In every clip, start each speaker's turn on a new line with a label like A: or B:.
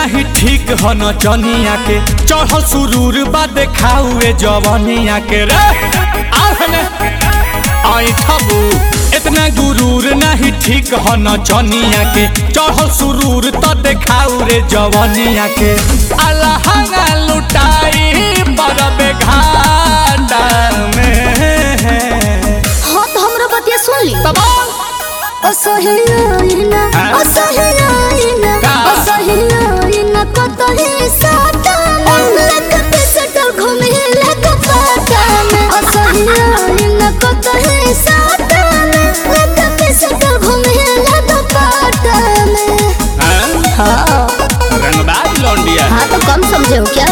A: नाही ठीक ह नचनिया के चढ़ल सुरूर बा देखाउए जवनिया के रे आहने आई ठबू इतना गुरूर नहीं ठीक ह नचनिया के चढ़ल सुरूर त देखाउ रे जवनिया के अलहंगा लुटाई बरबे घाटा में
B: हाँ तो हमरा बतिया सुन ली
A: तबाल
B: असहियाइना
A: हाँ?
B: असहियाइना
A: का?
B: असहियाइना कतही साताना लकत सटल घूमे लक पाताना असहियाइना कतही साताना लकत सटल घूमे लक पाताना हाँ
A: रंगदार लौंडिया
B: हाँ तो कम समझे हो क्या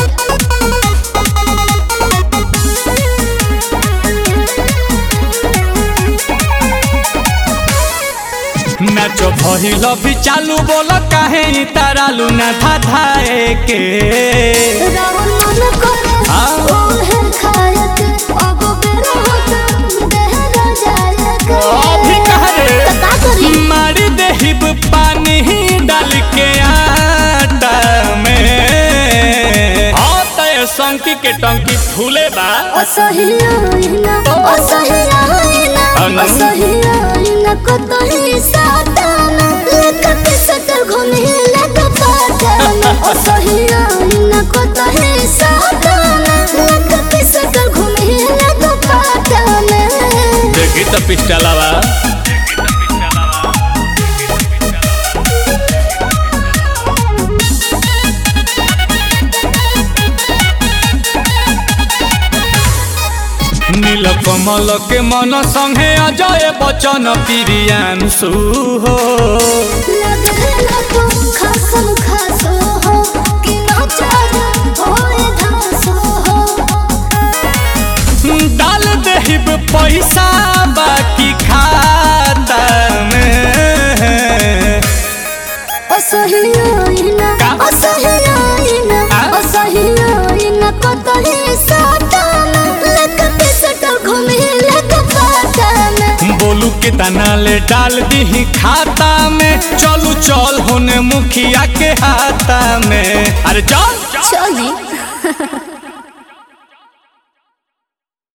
A: मैच भइल भी चालू बोल काहे इ तारालू ना धाधाए के
B: रावण मन करे
A: हाँ?
B: ओहे खायक अब बेरा होता देहरा जायक
A: अभी कह रे
B: तो का करी
A: मारी देहिब पानी डाल के आटा में हाँ तय संकी के टंकी फूले बा
B: असहियाइना असहियाइना
A: अनु?
B: असहियाइना कतही साताना लकत सटल घूमे लक पाताना असहियाइना कतही साताना लकत सटल घूमे लक पाताना
A: देखी तो पिस्टलवा नील कमल के मन संगे अजय बचन प्रियांशु हो
B: लगेला तो खासम खासो हो कि नाचार होए धासो हो
A: डाल देहिब पैसा बाकी खाता में
B: असहियाइना
A: का?
B: असहियाइना
A: आ?
B: असहियाइना कतही साताना लकत सटल घूमे लक पाताना
A: बोलू के दाना ले डाल दी खाता में चलू चल होने मुखिया के हाथा में अरे चल
B: चली